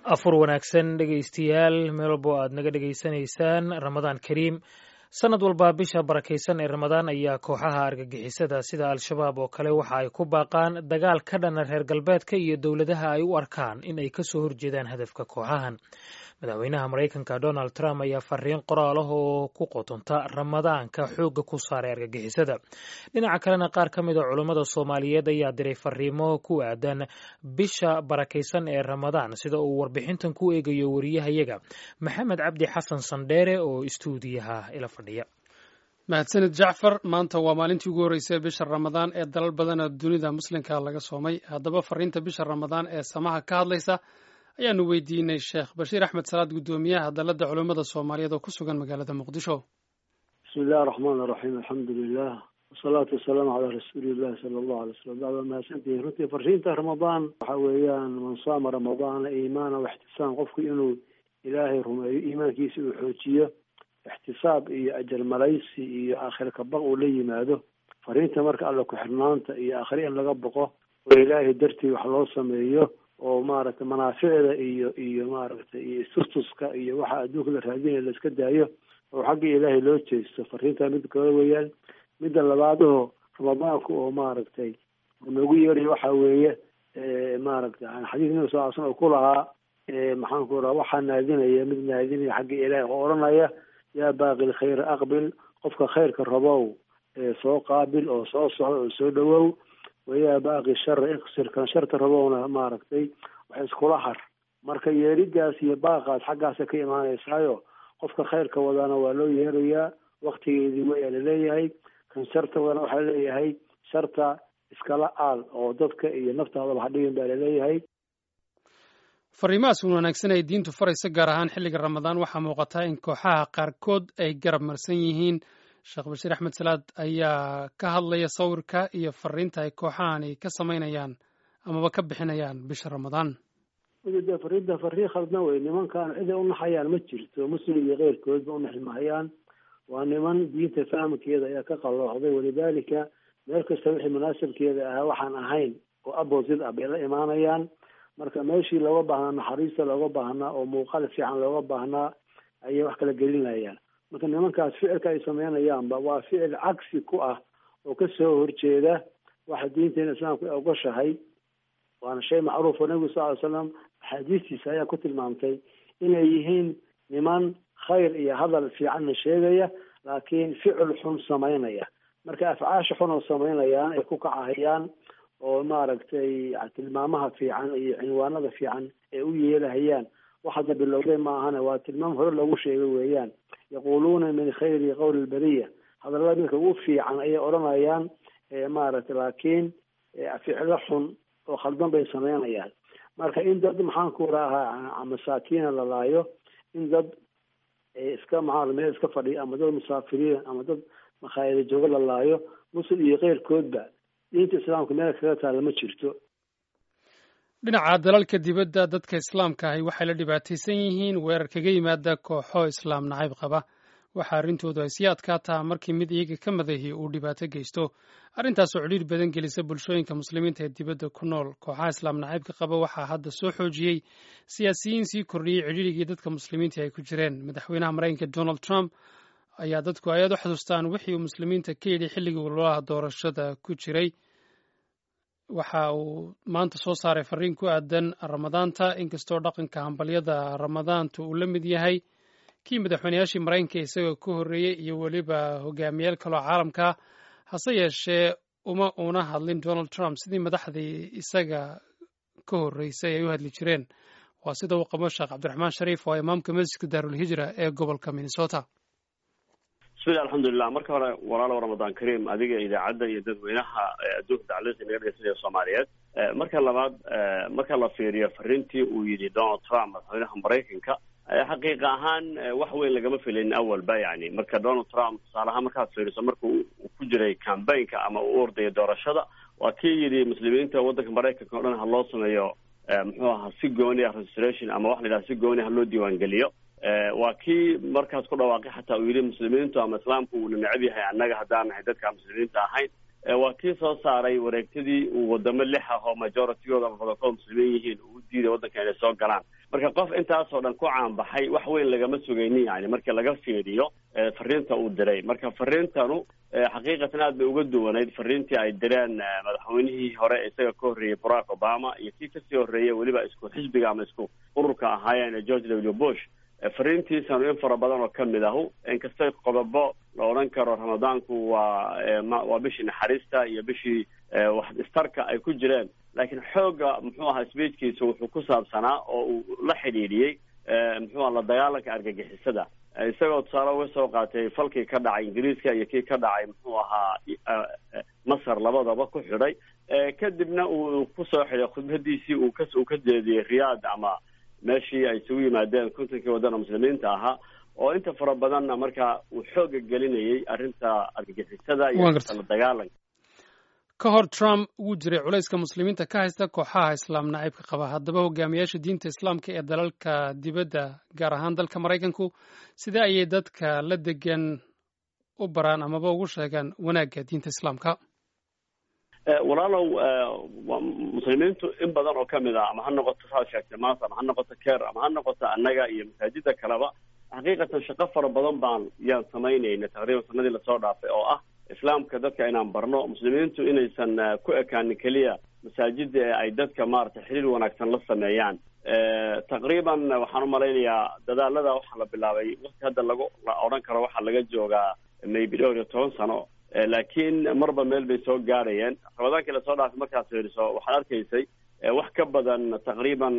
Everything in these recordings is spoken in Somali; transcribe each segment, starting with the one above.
afur wanaagsan dhegaystayaal meel walbo aad naga dhegaysanaysaan ramadaan kariim sanad walba bisha barakaysan ee ramadaan ayaa kooxaha argagixisada sida al-shabaab oo kale waxa ay ku baaqaan dagaal ka dhana reer galbeedka iyo dowladaha ay u arkaan in ay kasoo horjeedaan hadafka kooxahan madaxweynaha maraykanka donald trump ayaa fariin qoraal ah oo ku qotonta ramadaanka xoogga ku saaray argagixisada dhinaca kalena qaar ka mid a culummada soomaaliyeed ayaa diray fariimo ku aadan bisha barakaysan ee ramadaan sida uu warbixintan ku eegayo wariyahayaga maxamed cabdi xasan sandheere oo istuudiyaha ila fadhiya mahadsanid jacfar maanta waa maalintii ugu horreysay bisha ramadaan ee dalal badan oo dunida muslimka laga soomay haddaba fariinta bisha ramadaan ee samaha ka hadlaysa ayaanu weydiinay sheekh bashiir axmed salaad guddoomiyaha dalladda culummada soomaaliyeed oo ku sugan magaalada muqdisho bismi illahi raxmaan iraxiim alxamdu lilah wasalaatu wasalaamu calaa rasuulillahi sala allahu alay slam bacda mahadsantihin runtii fariinta ramadaan waxa weeyaan man saama ramadaana iimaana waxtisaam qofku inuu ilaahay rumeeyo iimaankiisa uu xoojiyo ixtisaab iyo ajar malaysi iyo aakhir kabaq uu la yimaado fariinta marka alla ku-xirnaanta iyo aakhire in laga boqo oo ilaahay dartii wax loo sameeyo oo maaragtay manaaficda iyo iyo maaragtay iyo istustuska iyo waxa adduunka la raadinaya la iska daayo oo xagga ilaahay loo jeesto fariinta mid kale weeyaan midda labaad oo ramadaanku oo maaragtay noogu yeerayo waxa weeye maaragtay xadiis nabi sal l slam oo ku lahaa maxaan ku raha waxaa naadinaya mid naadinaya xagga ilaahay oo odhanaya yaa baaqi lkhayra aqbil qofka khayrka rabow soo qaabil oo soo socda oo soo dhawow wayaa baaqi shara iksirkan sharta rabowna maaragtay wax iskula har marka yeeridaas iyo baaqaas xaggaasa ka imaanaysaayo qofka khayrka wadaana waa loo yeerayaa waktigeedii wayaa laleeyahay kan sharta wadana waxaa leeyahay sharta iskala aal oo dadka iyo naftaadaba hadhigin baa laleeyahay fariimahaas un wanaagsan ay diintu farayso gaar ahaan xilliga ramadaan waxaa muuqataa in kooxaha qaarkood ay garab marsan yihiin sheekh bashiir axmed salaad ayaa ka hadlaya sawirka iyo fariinta ay kooxahani ka samaynayaan amaba ka bixinayaan bisha ramadaan de fariinta fariin khaldan wey nimankan ciday unaxayaan ma jirto muslim iyo keyrkoodba unaxi mahayaan waa niman diinta fahamkeeda ayaa ka qalooxday walidaalika meel kasta wixii munaasabkeeda ahaa waxaan ahayn oo abosid ah bay la imaanayaan marka meeshii looga baahnaa naxariista looga baahnaa oo muuqaal fiican looga baahnaa ayay wax kala gelinayaan marka nimankaas ficilka ay sameynayaanba waa ficil cagsi ku ah oo kasoo horjeeda waxa diinteena islaamku ay ogoshahay waana shay macruuf oo nabigu sal ly slam axaadiistiisa ayaa ku tilmaamtay inay yihiin niman khayr iyo hadal fiicanna sheegaya laakiin ficil xun samaynaya marka afcaasha xun oo samaynayaan ay ku kacahayaan oo maaragtay tilmaamaha fiican iyo cinwaanada fiican ee u yeelahayaan wax hadda bilowday maahane waa tilmaam hore loogu sheegay weeyaan yaquluuna min khayri qowli lberiya hadallada midka ugu fiican ayay odhanayaan maaragtay laakiin ficilo xun oo khaldan bay sameynayaan marka in dad maxaan ku rahaa masaakiina la laayo in dad iska maxaa meel iska fadhiya ama dad musaafiriin ama dad makhaayada joogo la laayo muslim iyo keyrkoodba diinta islaamka meel kaga taalla ma jirto dhinaca dalalka dibadda dadka islaamka ahi waxay la dhibaataysan yihiin weerar kaga yimaada kooxo islaam nacayb qaba waxa arrintoodu ay sii adkaataa markii mid iyaga ka madahi uu dhibaato geysto arrintaasoo cidhiir badan gelisa bulshooyinka muslimiinta ee dibadda ku nool kooxaha islaam nacaybka qaba waxaa hadda soo xoojiyey siyaasiyiin sii kordhiyey cidhiirigii dadka muslimiinta ay ku jireen madaxweynaha maraykanka donald trump ayaa dadku ay aad u xasuustaan wixii uu muslimiinta ka yidhi xilligii ololaha doorashada ku jiray waxa uu maanta soo saaray fariin ku aadan ramadaanta inkastoo dhaqanka hambalyada ramadaanta uu la mid yahay kii madaxweyneyaashii maraykanka isagoo ka horreeyey iyo weliba hogaamiyaal kaloo caalamka hase yeeshee uma una hadlin donald trump sidii madaxdii isaga ka horreysay ay u hadli jireen waa sida uu qabo sheekh cabdiraxmaan shariif oo imaamka masjidka daarulhijra ee gobolka minnesota bismillahi alxamdulilah marka hore walaalow ramadaan kariim adiga idaacadda iyo dadweynaha adduunka dacladiisa naga dhegeysanaya soomaaliyeed marka labaad marka la fiiriyo fariintii uu yidhi donald trump madaxweynaha maraykanka xaqiiqa ahaan wax weyn lagama filin awalba yani marka donald trump tusaale ahaan markaad fiiriso marka uu ku jiray cambaynka ama uu ordaya doorashada waa kii yidhi muslimiinta waddanka maraykanka o dhan ha loo sameeyo muxuu ahaa si gooni ah registration ama wax la yidhaha si gooni ha loo diiwaangeliyo waa kii markaas ku dhawaaqay xataa uu yidhi muslimiintu ama islaamku uuna necab yahay annaga haddaan nahay dadka muslimiinta ahayn waa kii soo saaray wareegtadii uu wadamo lix ah oo majoritygooda ama badankood muslimiin yihiin uu diiday waddanka inay soo galaan marka qof intaasoo dhan ku caanbaxay wax weyn lagama sugaynin yani marka laga fiiriyo fariinta uu diray marka fariintanu xaqiiqatan aad bay uga duwanayd fariintii ay direen madaxweynihii hore isaga ka horreeyey barack obama iyo kii kasii horreeyay weliba isku xisbiga ama isku ururka ahaayeen george w bush fariintiisanu in fara badan oo kamid ahu inkastay qodobo la odhan karo ramadaanku waa waa bishii naxariista iyo bishii wax istarka ay ku jireen laakiin xoogga muxuu ahaa speechkiisa wuxuu ku saabsanaa oo uu la xidhiidhiyey muxuu aha la dagaalanka argagixisada isagoo tusaale uga soo qaatay falkii ka dhacay ingiriiska iyo kii ka dhacay muxuu ahaa masar labadaba ku xidhay kadibna uu kusoo xidhay khudbadiisii uu ka uu ka jeediyey riyaad ama meeshii ay isugu yimaadeen kontonkii wadana muslimiinta ahaa oo inta fara badanna markaa uu xooga gelinayay arrinta argagixisada iyo la dagaalanka ka hor trump wuu jiray culayska muslimiinta ka haysta kooxaha islaam naciibka qaba haddaba hogaamiyaasha diinta islaamka ee dalalka dibadda gaar ahaan dalka maraykanku sidee ayay dadka la degan u baraan amaba ugu sheegaan wanaagga diinta islaamka walaalow muslimiintu in badan oo kamid ah ama ha noqoto saad sheegtay maanta ama ha noqoto ker ama ha noqoto annaga iyo masaajida kaleba xaqiiqatan shaqo fara badan baan yaan samaynayna taqriiban sanadii lasoo dhaafay oo ah islaamka dadka inaan barno muslimiintu inaysan ku ekaanin keliya masaajida ee ay dadka maaragtay xiriir wanaagsan la sameeyaan taqriiban waxaan umalaynayaa dadaalada waxaa la bilaabay waqti hadda lagu la odhan karo waxaa laga joogaa maybe dhowr iyo toban sano laakiin marba meel bay soo gaarayeen ramadaankii lasoo dhaafay markaad fiiriso waxaad arkaysay wax ka badan taqriiban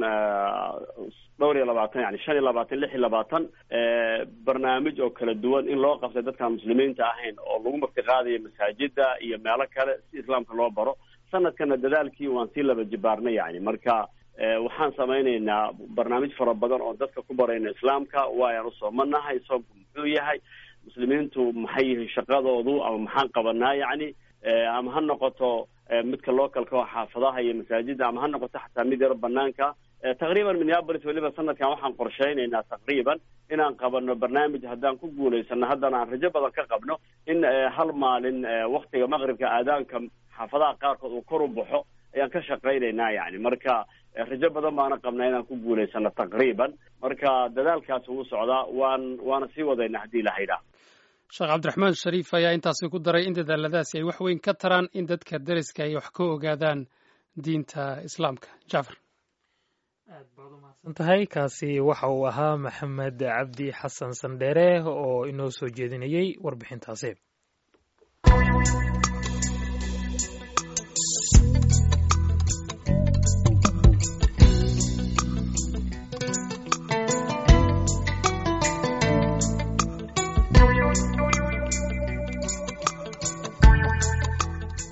dhowr iyo labaatan yani shan iyo labaatan lix iyo labaatan barnaamij oo kala duwan in loo qabtay dadkaan muslimiinta ahayn oo lagu martiqaadayo masaajida iyo meelo kale si islaamka loo baro sanadkana dadaalkii waan sii laba jibaarnay yani marka waxaan samaynaynaa barnaamij fara badan oo dadka ku barayna islaamka waayaan usoomanahay soomku muxuu yahay muslimiintu maxay yihiin shaqadoodu ama maxaan qabanaa yani ama ha noqoto midka localka oo xaafadaha iyo masaajida ama ha noqoto xataa mid yaro banaanka taqriiban minneapolis weliba sanadkan waxaan qorshaynaynaa taqriiban inaan qabano barnaamij haddaan ku guulaysano haddana aan rajo badan ka qabno in hal maalin waktiga maqribka aadaanka xaafadaha qaarkood uu kor u baxo ayaan ka shaqaynaynaa yani marka rajo badan baana qabnaa inaan ku guulaysano taqriiban marka dadaalkaas wuu socdaa waan waana sii wadayna haddii la haydhaa sheekh cabdiraxmaan shariif ayaa intaasi ku daray in dadaaladaasi ay wax weyn ka taraan in dadka deriska ay wax ka ogaadaan diinta islaamka jacfar aad baad umahadsan tahay kaasi waxa uu ahaa maxamed cabdi xasan sandheere oo inoo soo jeedinayey warbixintaasi